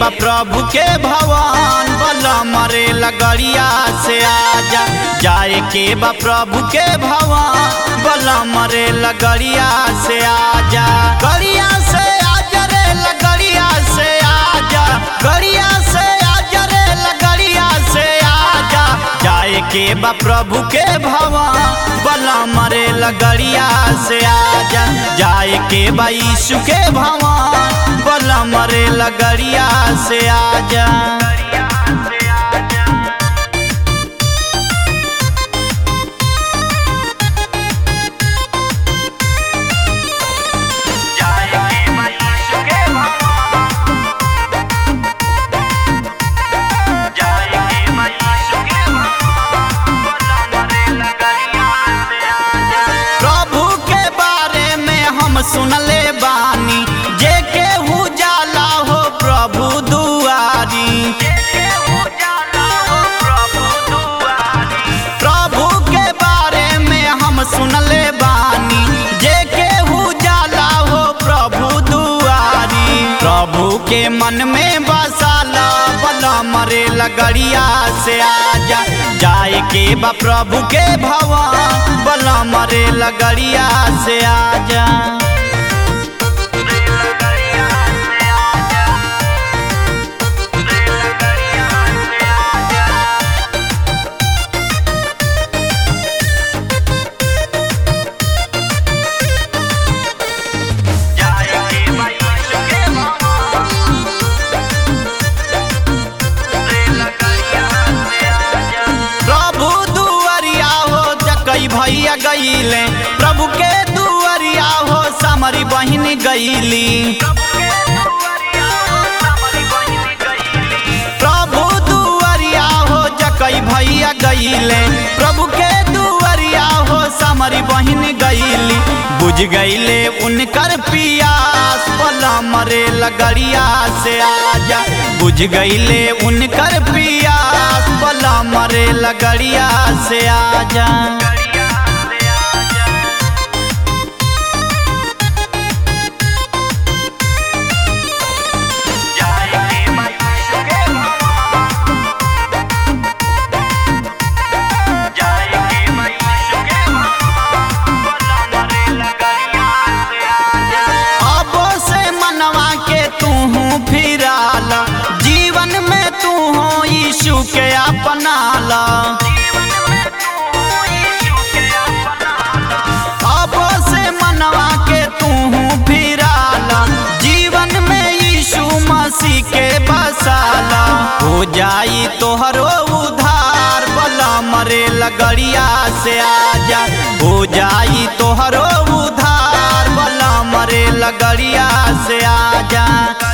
बा प्रभु के भवन बला मरे लगड़िया से आजा जाए के बा प्रभु के भवन बला मरे लगड़िया से आजा गड़िया से आजा रे लगड़िया से आजा गड़िया से आजा रे लगड़िया से आजा जाए के बा प्रभु के भवन बला मरे लगड़िया से आजा जाए के बा यीशु के भवन बला मरे लगड़िया से आजा प्रभु के बारे में हम सुनले बानी जे केहू जाला हो प्रभु दुआरी प्रभु के बारे में हम सुनले बानी जे केहू जाला हो प्रभु दुआरी प्रभु के मन में बसाला बला मरे लगड़िया से आजा जाए के बा प्रभु के भवन बला मरे लगड़िया से आजा प्रभु दुआरिया हो जकई भैया गईले प्रभु के दुआरिया हो समरी बहिन गईली प्रभु दुआरिया हो जकई भैया गईले प्रभु के दुआरिया हो समरी बहिन गईली बुझ गईले उनकर पियास बला मरे लगड़िया से आजा बुझ गईले उनकर पियास बला मरे लगड़िया से आजा अब से मनवा के तू फिराला जीवन में तू हो यीशु के अपनाला अब से मनवा के तू फिराला जीवन में यीशु मसीह के बसाला हो जाई तोहरो उधार बला मरे लगड़िया से आजा हो जाई तोहरो उधार बला मरे लगड़िया से आजा